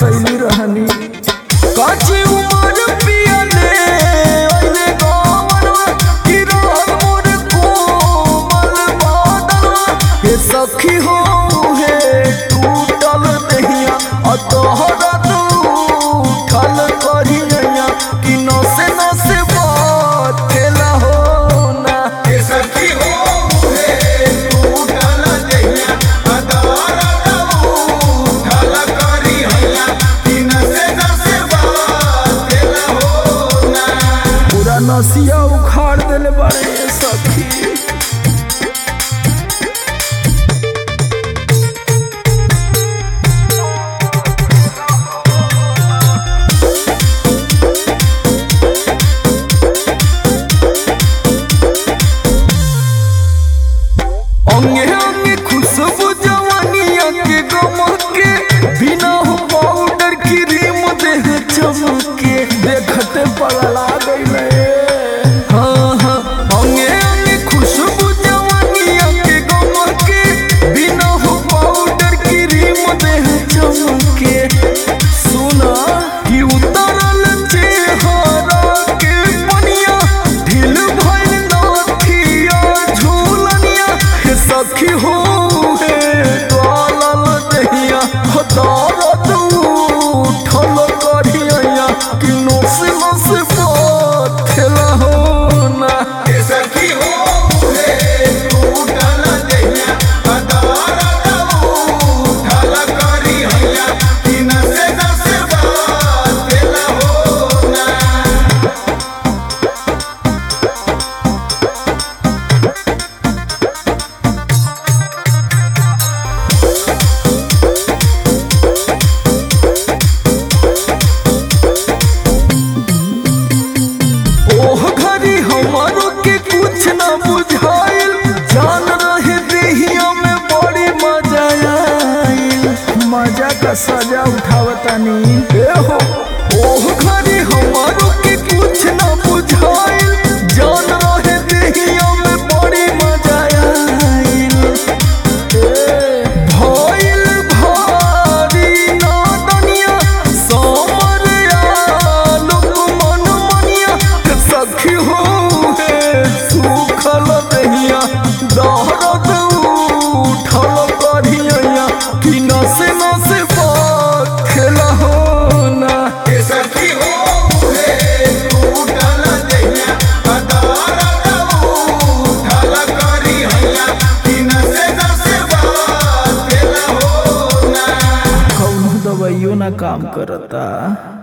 फसैली रहनी काची उमर पियले ओइले गवनवा कि रहल मोर कोमल बादनवा हे सखी हो हे टूटल दहिया अ तोहरा उठल करिया कि नसे नसे बाथेला हो ना के सखी हो हे टूटल देहिया अदारा दऊ ढल करी हैया कि नसे नसे बात केला हो ना पूरा नसिया उखाड़ देले बारे ये सखी अंगे अंगे खुशबू जवानिया के गमके बिना हो पाउडर क्रीम देह चमके देखते पगला गईले हाँ हाँ अंगे अंगे खुशबू जवानिया के गमके बिना हो पाउडर क्रीम देह चमके सुना कि उतरल चेहरा के पनिया ढील भइल नथिया झूलनिया हे सखी हो हे डालल दहिया हो दर्द उठल करिया कि नोस नोस पथेला हो ना के सखी हो हे टूटल देहिया अदारा दऊ ढल करी हैया कि नसे नसे बात केला हो ना ओह घरी हमारो के कुछ ना बुझाइल जान रहे देहिया में बड़ी मजा आइल मजा का सजा उठावतानी ए हो ओह घरी हमारो के कुछ ना बुझाइल जान रहे देहिया में बड़ी मजा आइल भइल भारी नादनिया समर आलोक मन मनिया के सखी हो हे सुखल दहिया दहरत उठल करिया कि नसे नसे खेला हो ना के सखी हो हे टूटल देहिया अदारा दऊ ढल करी हैया कि नसे नसे बात केला हो ना कौनो दवाइयो ना काम करता